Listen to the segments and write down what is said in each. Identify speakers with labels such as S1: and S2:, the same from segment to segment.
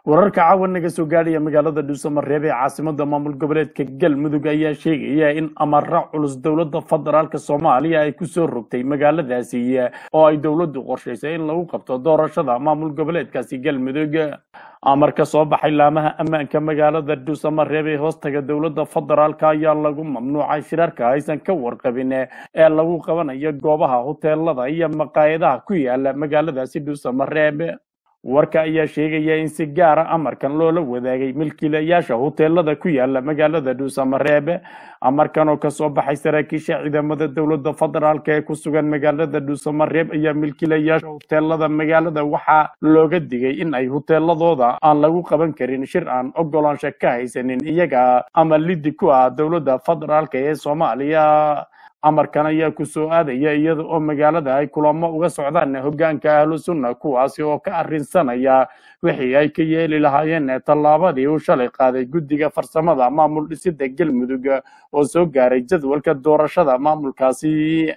S1: wararka caawa naga soo gaadhaya magaalada dhuusamareeb ee caasimada maamul goboleedka galmudug ayaa sheegaya in amara culus dowladda federaalk soomaaliya ay kusoo rogtay magaaladaasi oo ay dowladdu qorshaysay in lagu qabto doorashada maamul goboleedkaasi galmudug amar ka soo baxay laamaha ammaanka magaalada dhuusamareeb ee hoostaga dowladda federaalk ayaa lagu mamnuucay shirarka aysan ka warqabin ee lagu qabanayo goobaha hoteelada iyo maqaayadaha ku yaala magaaladaasi dhuusamareeb warka ayaa sheegaya in si gaara amarkan loola wadaagay milkiilayaasha hoteelada ku yaala magaalada dhuusamareeb amarkan oo kasoo baxay saraakiisha ciidamada dowladda federaalk ee ku sugan magaalada dhuusamareeb ayaa milkiilayaasha hoteelada magaalada waxaa looga digay in ay hoteeladooda aan lagu qaban karin shir aan ogolaansho ka haysanin iyaga ama lidi ku ah dowladda federaalk ee soomaaliya amarkan ayaa ku soo aadaya iyada oo magaalada ay kulamo uga socdaan hogaanka ahlu sunna kuwaasi oo ka arrinsanaya wixii ay ka yeeli lahaayeen tallaabadii uu shalay qaaday guddiga farsamada maamul dhisida galmudug oo soo gaaray jadwalka doorashada maamulkaasi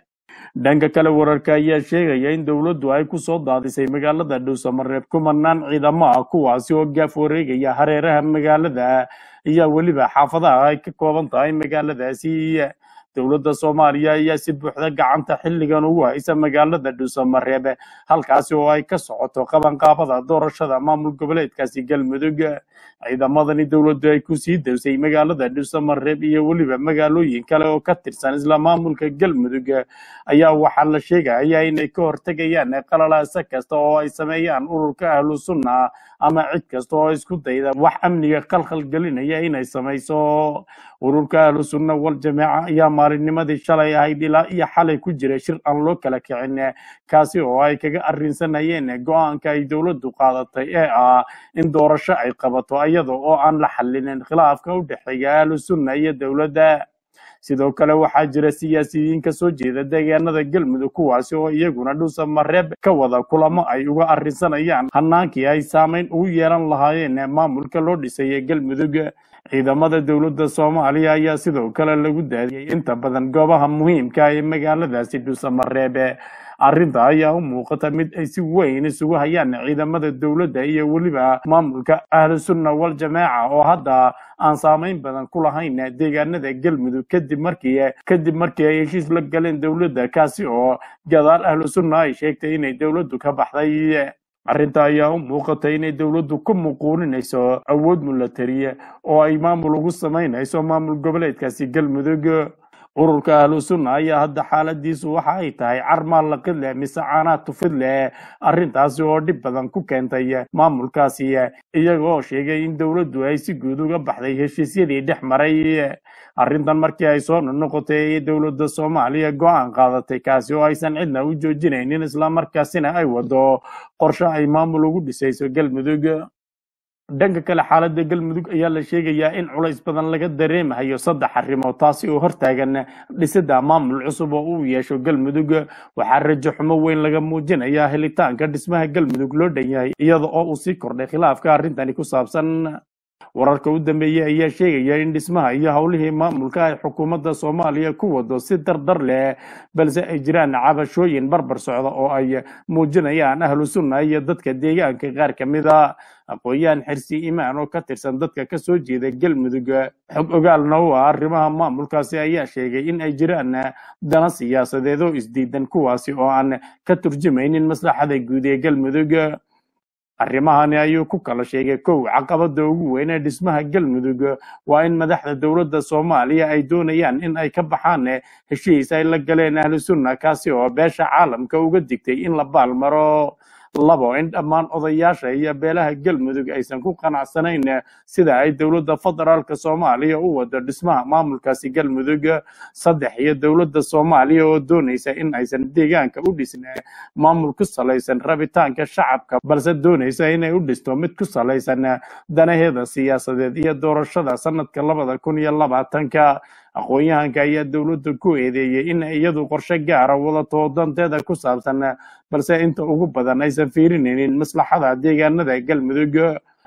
S1: dhanka kale wararka ayaa sheegaya in dowladdu ay ku soo daadisay magaalada dhuusamareeb kumanaan ciidamo ah kuwaasi oo gaaf wareegaya hareeraha magaalada iyo weliba xaafadaha ay ka kooban tahay magaaladaasi dowladda soomaaliya ayaa si buuxda gacanta xilligan ugu haysa magaalada dhuusamareeb halkaasi oo ay ka socoto qabanqaabada doorashada maamul goboleedkaasi galmudug ciidamadani dowladdu ay kusii dawsay magaalada dhuusamareeb iyo weliba magaalooyin kale oo ka tirsan isla maamulka galmudug ayaa waxaa la sheegaya inay ka hortegayaan qalalaasa kasta oo ay sameeyaan ururka ahlu sunna ama cid kasta oo isku dayda wax amniga khalkhal gelinaya inay samayso ururka ahlu sunna wal jamaaca ayaa maalinnimadii shalay ahayd ilaa iyo xalay ku jiray shir aan loo kala kicin kaasi oo ay kaga arrinsanayeen go-aanka ay dowladdu qaadatay ee ah in doorasho ay qabato iyada oo aan la xallinin khilaafka u dhexeeya ahlu sunna iyo dowladda sidoo kale waxaa jira siyaasiyiin ka soo jeeda deegaanada galmudug kuwaasi oo iyaguna dhuusamareeb ka wada kulamo ay uga arrinsanayaan hanaankii ay saameyn ugu yeelan lahaayeen maamulka loo dhisay galmudug ciidamada dowladda soomaaliya ayaa sidoo kale lagu daadiyey inta badan goobaha muhiimka ee magaaladaasi dhuusamareeb arrinta ayaa u muuqata mid ay si weyn isugu hayaan ciidamada dowladda iyo weliba maamulka ahlu sunna wal jamaaca oo hadda aan saameyn badan ku lahayn deegaanada galmudug kadib markii kadib markii ay heshiis la galeen dowladda kaasi oo gadaal ahlu sunna ay sheegtay inay dowladdu ka baxday arrinta ayaa u muuqata inay dowladdu ku muquuninayso awood milatariya oo ay maamul ugu samaynayso maamul goboleedkaasi galmudug ururka ahlu sunna ayaa hadda xaaladiisu waxa ay tahay carmaal laqid leh mise caanaad tufid leh arrintaasi oo dhib badan ku keentay maamulkaasi iyaga oo sheegay in dowladdu ay si guud uga baxday heshiisyadii dhex maray arrintan markii ay soo noqotay ayay dowladda soomaaliya go-aan qaadatay kaasi oo aysan cidna u joojinaynin islamarkaasina ay wado qorshe ay maamul ugu dhisayso galmudug dhanka kale xaaladda galmudug ayaa la sheegayaa in culays badan laga dareemahayo saddex arrimood taasi oo hortaagan dhisida maamul cusub oo uu yeesho galmudug waxaa rajo xumo weyn laga muujinayaa helitaanka dhismaha galmudug loo dhan yahay iyada oo uu sii kordhay khilaafka arrintani ku saabsan wararka u dambeeyey ayaa sheegaya in dhismaha iyo howlihii maamulka ay xukuumadda soomaaliya ku wado si dardar leh balse ay jiraan cabashooyin barbar socda oo ay muujinayaan ahlu sunna iyo dadka deegaanka qaar ka mid a aqoon-yahan xirsi imaan oo ka tirsan dadka ka soo jeeda galmudug xog ogaalna u ah arrimaha maamulkaasi ayaa sheegay in ay jiraan dana siyaasadeed oo isdiidan kuwaasi oo aan ka turjumaynin maslaxada guud ee galmudug arrimahani ayuu ku kala sheegay kow caqabada ugu weyn ee dhismaha galmudug waa in madaxda dowladda soomaaliya ay doonayaan in ay ka baxaan heshiis ay la galeen ahlu sunna kaasi oo beesha caalamka uga digtay in la baalmaro labo in dhammaan odayaasha iyo beelaha galmudug aysan ku qanacsanayn sida ay dowladda federaalk soomaaliya u wado dhismaha maamulkaasi galmudug saddex iyo dowladda soomaaliya oo doonaysa in aysan deegaanka u dhisn maamul ku salaysan rabitaanka shacabka balse doonaysa inay u dhisto mid ku salaysan danaheeda siyaasadeed iyo doorashada sanadka labada kun iyo labaatanka aqoon-yahanka ayaa dowladda ku eedeeyey in iyadu qorshe gaara wadato danteeda ku saabsan balse inta ugu badan aysan fiirinaynin maslaxada deegaanada galmudug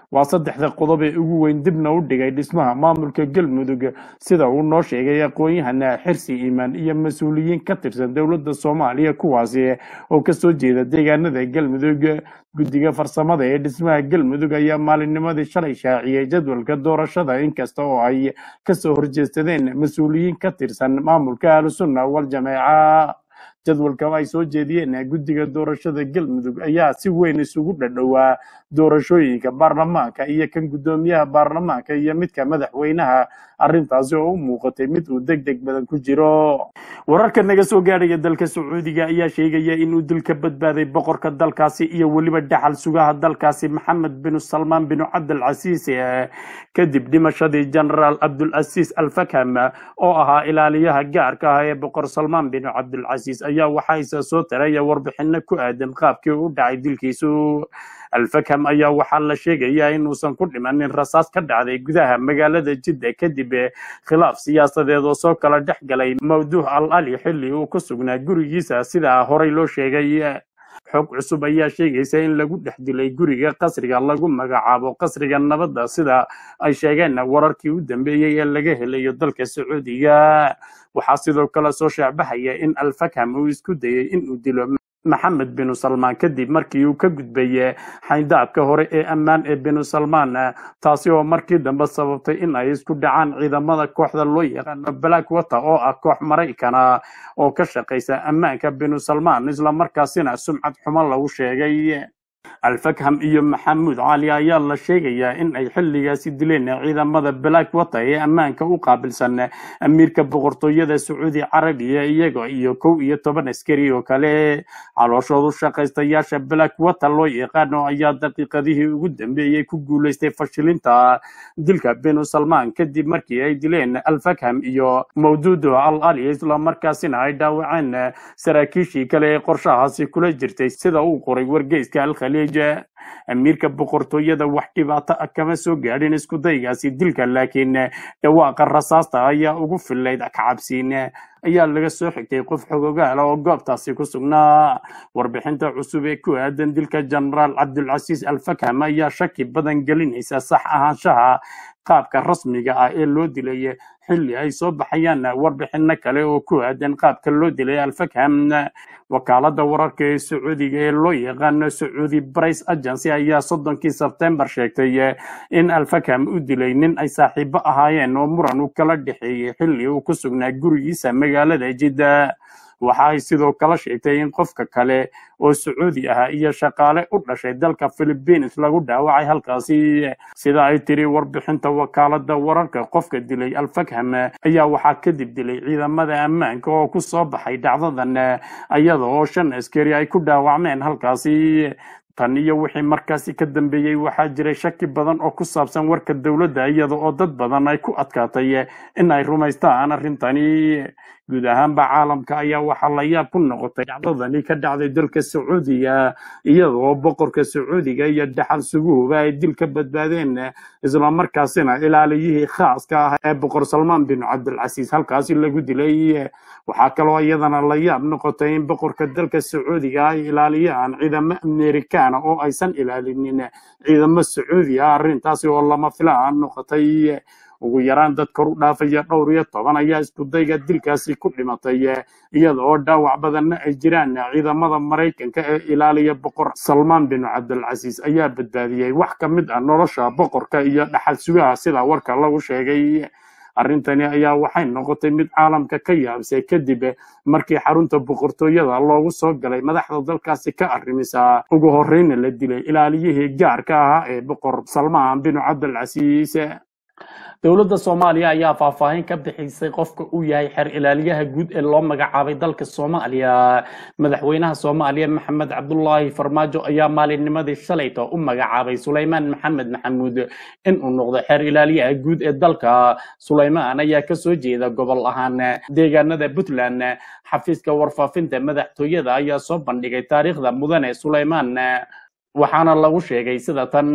S1: waa saddexda qodob ee ugu weyn dibna u dhigay dhismaha maamulka galmudug sida uu noo sheegay aqoon-yahana xirsi iimaan iyo mas-uuliyiin ka tirsan dowladda soomaaliya kuwaasi oo kasoo jeeda deegaanada galmudug guddiga farsamada ee dhismaha galmudug ayaa maalinnimadii shalay shaaciyey jadwalka doorashada inkasta oo ay kasoo horjeestadeen mas-uuliyiin ka tirsan maamulka ahlusunna waljameeca jadwalka ay soo jeediyeen guddiga doorashada galmudug ayaa si weyn isugu dhadhowaa doorashooyinka baarlamaanka iyo kan guddoomiyaha baarlamaanka iyo midka madaxweynaha arrintaasi oo u muuqatay mid uu deg deg badan ku jiro wararka naga soo gaadhaya dalka sacuudiga ayaa sheegaya inuu dil ka badbaaday boqorka dalkaasi iyo weliba dhaxal sugaha dalkaasi maxamed binu salmaan binu cabdilcasiis eh, kadib dhimashadii genaraal cabdulcasiis alfakham oo ahaa ilaaliyaha gaarka ah ee boqor salmaan binu cabdilcasiis ayaa waxaa isa soo taraya warbixino ku aadan qaabkii u dhacay dilkiisu alfakham ayaa waxaa la sheegayaa inuusan ku dhimanin rasaas ka dhacday gudaha magaalada jidda kadib eh, khilaaf siyaasadeed oo soo kala dhex galay mawduuc al ali xilli uu ku sugnaa gurigiisa sida horey loo sheegay xog cusub ayaa sheegaysa in lagu dhex dilay guriga qasriga lagu magacaabo qasriga nabadda sida ay sheegeen wararkii u dambeeyey ee laga helayo dalka sacuudiga waxaa sidoo kale soo shaacbaxaya in alfakham uu isku dayay inuu dilo maxamed binu salmaan kadib markii uu ka gudbay xayndaabka hore ee ammaan ee binu salmaan taasi oo markii dambe sababtay in ay isku dhacaan ciidamada kooxda loo yaqaano black water oo ah koox maraykana oo ka shaqaysa ammaanka binu salmaan islamarkaasina sumcad xumo lagu sheegay alfakham iyo maxamuud cali ayaa la sheegayaa in ay xilligaasi dileen ciidamada black water ee ammaanka u qaabilsan amiirka boqortooyada sacuudi carabiya iyaga iyo kow iyo toban askari oo kale calooshoodu shaqaystayaasha black water loo yaqaano ayaa daqiiqadihii ugu dambeeyey ku guuleystay fashilinta dilka binu salmaan kadib markii ay dileen alfakham iyo mawduudo al ali islamarkaasina ay dhaawaceen saraakiishii kale ee qorshahaasi kula jirtay sida uu qoray wargeyska alkhaliij amiirka boqortooyada wax dhibaato ah kama soo gaadhin isku daygaasi dilka laakiin dhawaaqa rasaasta ayaa ugu fillayd kacabsiin ayaa laga soo xigtay qof xogogaala oo goobtaasi ku sugnaa warbixinta cusub ee ku aadan dilka genaraal cabdulcasiis alfakham ayaa shaki badan gelinaysa sax ahaanshaha qaabka rasmiga ah ee loo dilay xilli ay soo baxayaan warbixino kale oo ku aadan qaabka loo dilay alfakham wakaalada wararka ee sacuudiga ee loo yaqaano sacuudi brice agency ayaa soddonkii sebtembar sheegtay in alfakham u dilay nin ay saaxiibo ahaayeen oo muran uu kala dhexeeyey xilli uu ku sugnaa gurigiisa magaalada jidda waxa ay sidoo kale sheegtay in qofka kale oo sacuudi ah iyo shaqaale u dhashay dalka philippines lagu dhaawacay halkaasi sida ay tiri warbixinta wakaalada wararka qofka dilay alfakham ayaa waxaa kadib dilay ciidamada ammaanka oo ku soo baxay dhacdadan iyada oo shan askari ay ku dhaawacmeen halkaasi tan iyo wixii markaasi ka dambeeyey waxaa jiray shaki badan oo ku saabsan warka dowladda iyada oo dad badan ay ku adkaatay in ay rumaystaan arrintani guud ahaanba caalamka ayaa waxaa la yaab ku noqotay dhacdadani ka dhacday dalka sacuudiga iyada oo boqorka sacuudiga iyo dhaxal suguhuba ay dil ka badbaadeen islamarkaasina ilaaliyihii khaaska ah ee boqor salmaan bin cabdilcasiis halkaasi lagu dilay waxaa kaloo iyadana la yaab noqotay in boqorka dalka sacuudiga ay ilaaliyaan ciidamo amerikaana oo aysan ilaalinin ciidamo sacuudi ah arrintaasi oo lama filaan noqotay ugu yaraan dad kor u dhaafaya dhowr iyo toban ayaa iskudayga dilkaasi ku dhimatay iyada oo dhaawac badanna ay jiraan ciidamada maraykanka ee ilaaliya boqor salmaan bin cabdilcasiis ayaa badbaadiyey wax ka mid ah nolosha boqorka iyo dhaxal sugaha sida warka lagu sheegay arrintani ayaa waxay noqotay mid caalamka ka yaabisay kadib markii xarunta boqortooyada loogu soo galay madaxda dalkaasi ka arrimisa ugu horreyna la dilay ilaaliyihii gaarka ahaa ee boqor salmaan bin cabdilcasiis dowladda soomaaliya ayaa faahfaahin ka bixisay qofka uu yahay xer ilaaliyaha guud ee loo magacaabay dalka soomaaliya madaxweynaha soomaaliya maxamed cabdulaahi farmaajo ayaa maalinnimadii shalayta u magacaabay suleymaan maxamed maxamuud inuu noqdo xeer ilaaliyaha guud ee dalka suleymaan ayaa kasoo jeeda gobol ahaan deegaanada puntland xafiiska warfaafinta madaxtooyada ayaa soo bandhigay taariikhda mudane suleymaan waxaana lagu sheegay sida tan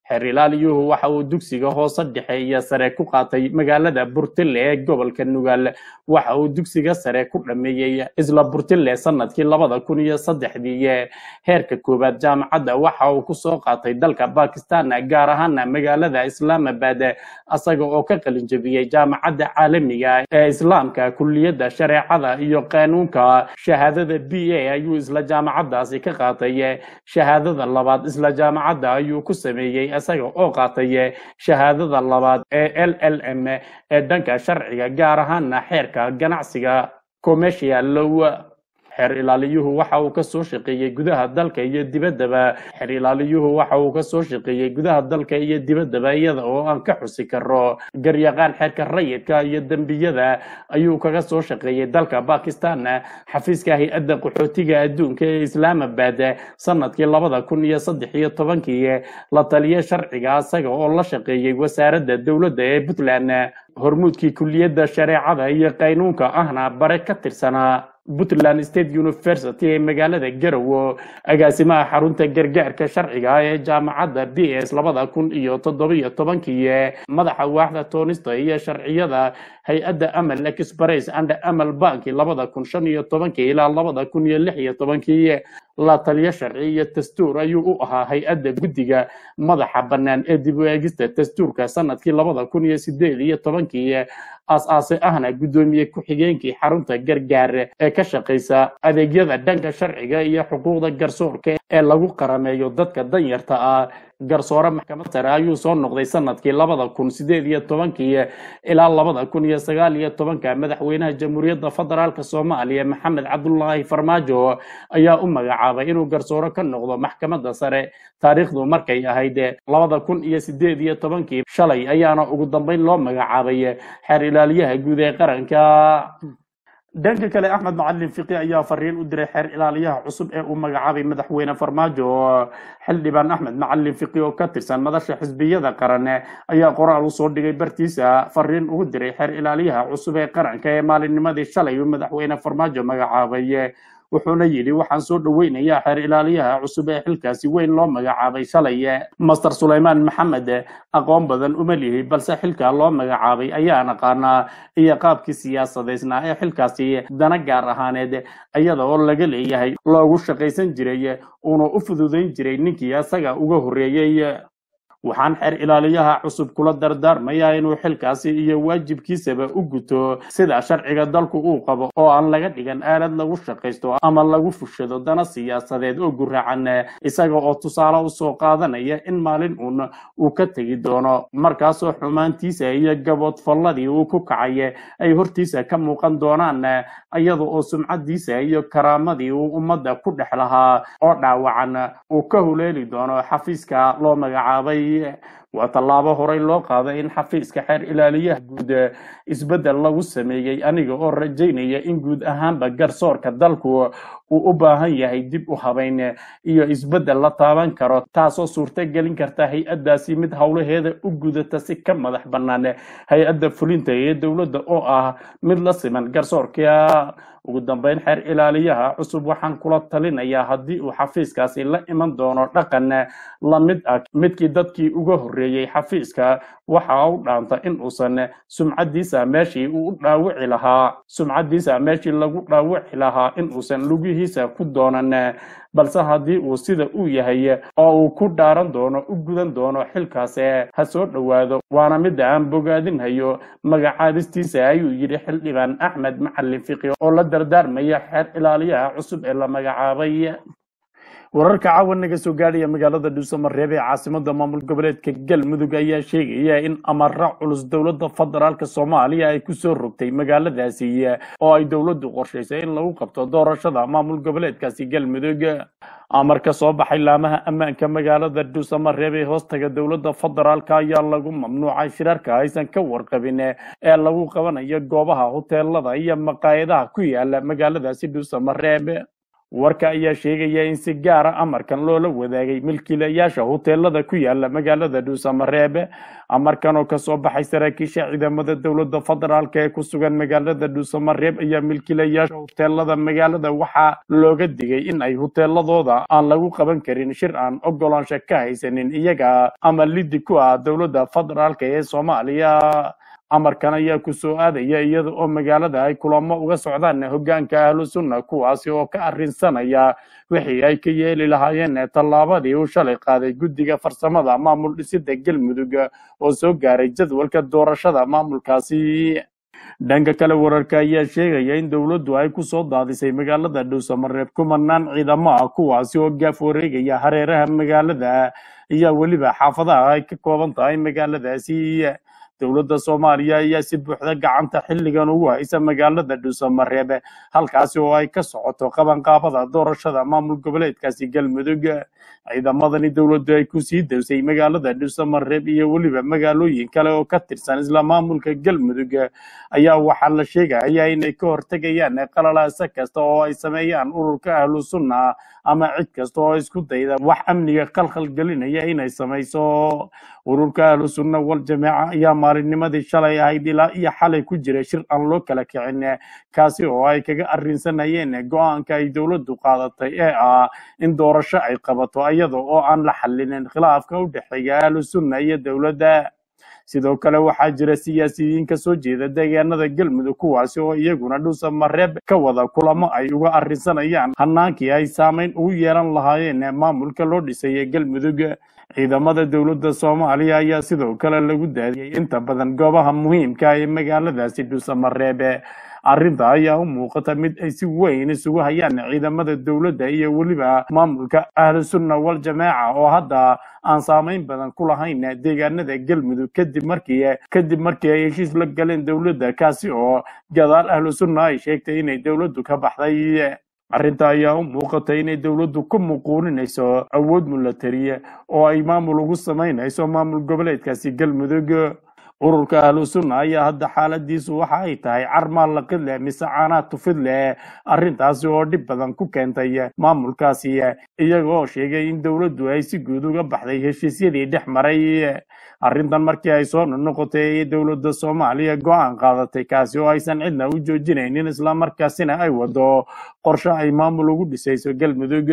S1: xeer ilaaliyuhu waxa uu dugsiga hoose dhexe iyo sare ku qaatay magaalada burtille ee gobolka nugaal waxa uu dugsiga sare ku dhameeyey isla burtille sanadkii labada kun iyo saddexdii heerka koowaad jaamacadda waxa uu kusoo qaatay dalka bakistan gaar ahaana magaalada islaamabad asaga oo ka qalin jebiyey jaamacadda caalamiga ee islaamka kuliyadda shareecada iyo qaanuunka shahaadada b a ayuu isla jaamacaddaasi ka qaatay shahaadada labaad isla jaamacadda ayuu ku sameeyey isaga oo qaatay shahaadada labaad ee l l m ee dhanka sharciga gaar ahaana xeerka ganacsiga commercial law xeer ilaaliyuhu waxa uu ka soo shaqeeyey gudaha dalka iyo dibaddaba xeer ilaaliyuhu waxa uu ka soo shaqeeyey gudaha dalka iyo dibaddaba iyada oo aan ka xusi karo garyaqaan xeerka rayidka iyo dembiyada ayuu kaga soo shaqeeyey dalka bakistan xafiiska hay-adda qaxootiga adduunka ee islaamabad sanadkii labada kun iyo saddex iyo tobankii la taliye sharciga isaga oo la shaqeeyey wasaaradda dowladda ee puntland hormuudkii kuliyadda shareecada iyo qaynuunka ahna bare ka tirsanaa puntland state university ee magaalada garowe agaasimaha xarunta gargaarka sharciga ee jaamacadda b s labada kun iyo toddobiyo tobankii madaxa waaxda toonista iyo sharciyada hay-adda amal express and amal banki labada kun shan iyo tobankii ilaa labada kun iyo lix iyo tobankii la taliyo sharci iyo dastuur ayuu u ahaa hay-adda guddiga madaxa bannaan ee dib u eegista dastuurka sanadkii labada kun iyo sideed iyo tobankii aas-aase ahna guddoomiye ku-xigeenkii xarunta gargaar ee ka shaqaysa adeegyada dhanka sharciga iyo xuquuqda garsoorka ee lagu qarameeyo dadka danyarta ah garsoore maxkamad sare ayuu soo noqday sanadkii labada kun sideed iyo tobankii ilaa labada kun iyo sagaal iyo tobanka madaxweynaha jamhuuriyadda federaalk soomaaliya maxamed cabdulaahi farmaajo ayaa u magacaabay inuu garsoore ka noqdo maxkamadda sare taariikhdu markay ahayd labada kun iyo sideed iyo tobankii shalay ayaana ugu dambeyn loo magacaabay xeer ilaaliyaha guud ee qaranka dhanka kale axmed macalin fiqi ayaa fariin u diray xeer ilaaliyaha cusub ee uu magacaabay madaxweyne farmaajo xildhibaan axmed macalin fiqi oo ka tirsan madasha xisbiyada qaran ayaa qoraal usoo dhigay bartiisa fariin ugu diray xeer ilaaliyaha cusub ee qaranka ee maalinnimadii shalay uu madaxweyne farmaajo magacaabay wuxuuna yidhi waxaan soo dhoweynayaa xeer ilaaliyaha cusub ee xilkaasi weyn loo magacaabay shalay master sulaymaan maxamed aqoon badan uma lihi balse xilkaa loo magacaabay ayaa naqaanaa iyo qaabkii siyaasadeysnaa ee xilkaasi dana gaar ahaaneed iyada oo laga leeyahay loogu shaqaysan jiray uuna u fududayn jiray ninkii isaga uga horreeyey waxaan xeer ilaaliyaha cusub kula dardaarmayaa inuu xilkaasi iyo waajibkiisaba u guto sida sharciga dalku uu qabo oo aan laga dhigan aalad lagu shaqaysto ama lagu fushado dana siyaasadeed oo guraacan isaga oo tusaale usoo qaadanaya in maalin uun uu ka tegi doono markaasoo xumaantiisa iyo gaboodfalladii uu ku kacay ay hortiisa ka muuqan doonaan iyada oo sumcadiisa iyo karaamadii uu ummadda ku dhex lahaa oo dhaawacan uu ka huleeli doono xafiiska loo magacaabay waa tallaabo horey loo qaaday in xafiiska xeer ilaaliyaha guud isbeddel lagu sameeyey aniga oo rajaynaya in guud ahaanba garsoorka dalku uu u baahan yahay dib u habayn iyo isbeddel la taaban karo taasoo suurto gelin karta hay-addaasi mid howlaheeda u gudata si ka madax bannaan hay-adda fulinta ee dowladda oo ah mid la siman garsoorka ugu dambeyn xeer ilaaliyaha cusub waxaan kula talinayaa haddii uu xafiiskaasi la iman doono dhaqan la mid ah midkii dadkii uga horreeyey xafiiska waxa u dhaanta in uusan sumcadiisa meeshii uu u dhaawici lahaa sumcadiisa meeshii lagu dhaawici lahaa in uusan lugihiisa ku doonan balse haddii uu sida uu yahay oo uu ku dhaaran doono u gudan doono xilkaas ha soo dhowaado waana midda aan bogaadinhayo magacaabistiisa ayuu yidhi xildhibaan axmed macalin fiqi oo la dardaarmaya xeer ilaaliyaha cusub ee la magacaabay wararka caawa naga soo gaadhaya magaalada dhuusamareeb ee caasimada maamul goboleedka galmudug ayaa sheegaya in amara culus dowladda federaalk soomaaliya ay kusoo rogtay magaaladaasi oo ay dowladdu qorshaysay in lagu qabto doorashada maamul goboleedkaasi galmudug amar ka soo baxay laamaha ammaanka magaalada dhuusamareeb ee hoostaga dowladda federaalk ayaa lagu mamnuucay shirarka aysan ka warqabin ee lagu qabanayo goobaha hoteelada iyo maqaayadaha ku yaala magaaladaasi dhuusamareeb warka ayaa sheegaya in si gaara amarkan loola wadaagay milkiilayaasha huteelada ku yaala magaalada dhuusamareebe amarkan oo kasoo baxay saraakiisha ciidamada dowladda federaalk ee ku sugan magaalada dhuusamareeb ayaa milkiilayaasha huteelada magaalada waxaa looga digay in ay huteeladooda aan lagu qaban karin shir aan ogolaansho ka haysanin iyaga ama lidi ku ah dowladda federaalk ee soomaaliya amarkan ayaa ku soo aadaya iyada oo magaalada ay kulamo uga socdaan hoggaanka ahlu sunna kuwaasi oo ka arrinsanaya wixii ay ka yeeli lahaayeen tallaabadii uu shalay qaaday guddiga farsamada maamul dhisida galmudug oo soo gaaray jadwalka doorashada maamulkaasi dhanka kale wararka ayaa sheegaya in dowladdu ay ku soo daadisay magaalada dhuusamareeb kumanaan ciidamo ah kuwaasi oo gaaf wareegaya hareeraha magaalada iyo weliba xaafadaha ay ka kooban tahay magaaladaasi dowladda soomaaliya ayaa si buuxda gacanta xilligan ugu haysa magaalada dhuusamareebe halkaasi oo ay ka socoto qabanqaabada doorashada maamul goboleedkaasi galmudug ciidamadani dowladdu ay ku sii dawsay magaalada dhuusamareeb iyo weliba magaalooyin kale oo ka tirsan isla maamulka galmudug ayaa waxaa la sheegaya inay ka hortegayaan qalalaasa kasta oo ay sameeyaan ururka ahlu sunna ama cid kasta oo isku dayda wax amniga khalkhal gelinaya inay samayso ururka ahlu sunna wal jamaaca ayaa maalinnimadii shalay ahayd ilaa iyo xalay ku jiray shir aan loo kala kicin kaasi oo ay kaga arrinsanayeen go-aanka ay dowladdu qaadatay ee ah in doorasho ay qabato iyada oo aan la xallinin khilaafka u dhexeeya ahlu sunna iyo dowladda sidoo kale waxaa jira siyaasiyiin ka soo jeeda deegaanada galmudug kuwaasi oo iyaguna dhuusamareeb ka wada kulamo ay uga arrinsanayaan hanaankii ay saameyn ugu yeelan lahaayeen maamulka loo dhisay galmudug ciidamada dowladda soomaaliya ayaa sidoo kale lagu daadiyey inta badan goobaha muhiimka ee magaaladaasi dhuusamareebe arrinta ayaa u muuqata mid ay si weyn isugu hayaan ciidamada dowladda iyo weliba maamulka ahlu sunna wal jamaaca oo hadda aan saameyn badan ku lahayn deegaanada galmudug kadib markii kadib markii ay heshiis la galeen dowladda kaasi oo gadaal ahlu sunna ay sheegtay inay dowladdu ka baxday arrinta ayaa u muuqatay inay dowladdu ku muquuninayso awood milatariya oo ay maamul ugu samaynayso maamul goboleedkaasi galmudug ururka ahlu sunna ayaa hadda xaaladiisu waxa ay tahay carmaal laqid leh mise caanaad tufid leh arrintaasi oo dhib badan ku keentay maamulkaasi iyaga oo sheegay in dowladdu ay si guud uga baxday heshiisyadii dhex maray arrintan markii ay soo noqotay ayay dowladda soomaaliya go-aan qaadatay kaasi oo aysan cidna u joojinaynin islamarkaasina ay wado qorshe ay maamul ugu dhisayso galmudug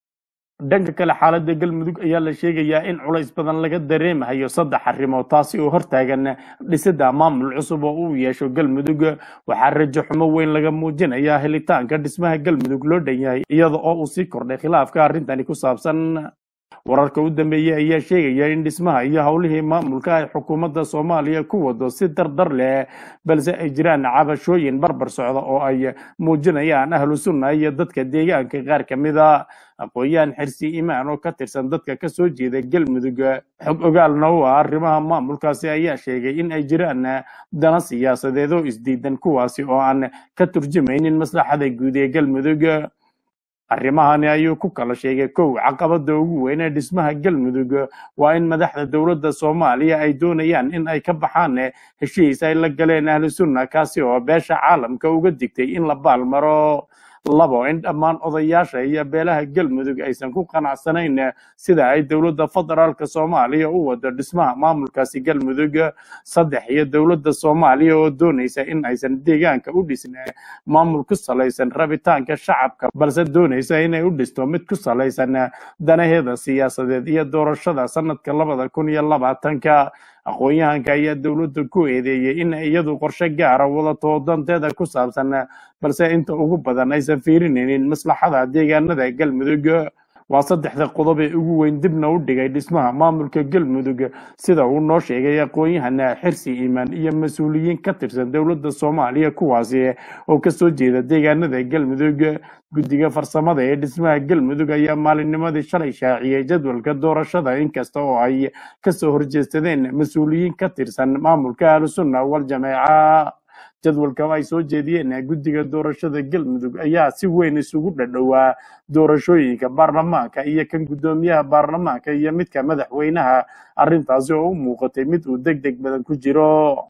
S1: dhanka kale xaaladda galmudug ayaa la sheegayaa in culays badan laga dareemahayo saddex arrimood taasi oo hortaagan dhisida maamul cusub oo uu yeesho galmudug waxaa rajo xumo weyn laga muujinayaa helitaanka dhismaha galmudug loo dhan yahay iyada oo uu sii kordhay khilaafka arrintani ku saabsan wararka u dambeeyey ayaa sheegaya in dhismaha iyo howlihii maamulka ay xukuumadda soomaaliya ku wado si dardar leh balse ay jiraan cabashooyin barbar socda oo ay muujinayaan ahlu sunna iyo dadka deegaanka qaar ka mida aqoon-yahan xirsi imaan oo ka tirsan dadka ka soo jeeda galmudug xog ogaalna u ah arrimaha maamulkaasi ayaa sheegay in ay jiraan dana siyaasadeed oo isdiidan kuwaasi oo aan ka turjumaynin maslaxada guud ee galmudug arrimahani ayuu ku kala sheegay kow caqabada ugu weyn ee dhismaha galmudug waa in madaxda dowladda soomaaliya ay doonayaan in ay ka baxaan heshiis ay la galeen ahlu sunna kaasi oo beesha caalamka uga digtay in la baalmaro labo in dhammaan odayaasha iyo beelaha galmudug aysan ku qanacsanayn sida ay dowladda federaalka soomaaliya u wado dhismaha maamulkaasi galmudug saddex iyo dowladda soomaaliya oo doonaysa in aysan deegaanka u dhisn maamul ku salaysan rabitaanka shacabka balse doonaysa inay u dhisto mid ku salaysan danaheeda siyaasadeed iyo doorashada sanadka labada kun iyo labaatanka aqoon-yahanka ayaa dowladda ku eedeeyey in iyadu qorshe gaara wadato danteeda ku saabsan balse inta ugu badan aysan fiirinaynin maslaxada deegaanada galmudug waa saddexda qodob ee ugu weyn dibna u dhigay dhismaha maamulka galmudug sida uu noo sheegay aqoon-yahana xirsi iimaan iyo mas-uuliyiin ka tirsan dowladda soomaaliya kuwaasi oo kasoo jeeda deegaanada galmudug guddiga farsamada ee dhismaha galmudug ayaa maalinnimadii shalay shaaciyey jadwalka doorashada inkasta oo ay kasoo horjeestadeen mas-uuliyiin ka tirsan maamulka ahlusunna wal jameeca jadwalka ay soo jeediyeen guddiga doorashada galmudug ayaa si weyn isugu dhadhowaa doorashooyinka baarlamaanka iyo kan guddoomiyaha baarlamaanka iyo midka madaxweynaha arrintaasi oo u muuqatay mid uu deg deg badan ku jiro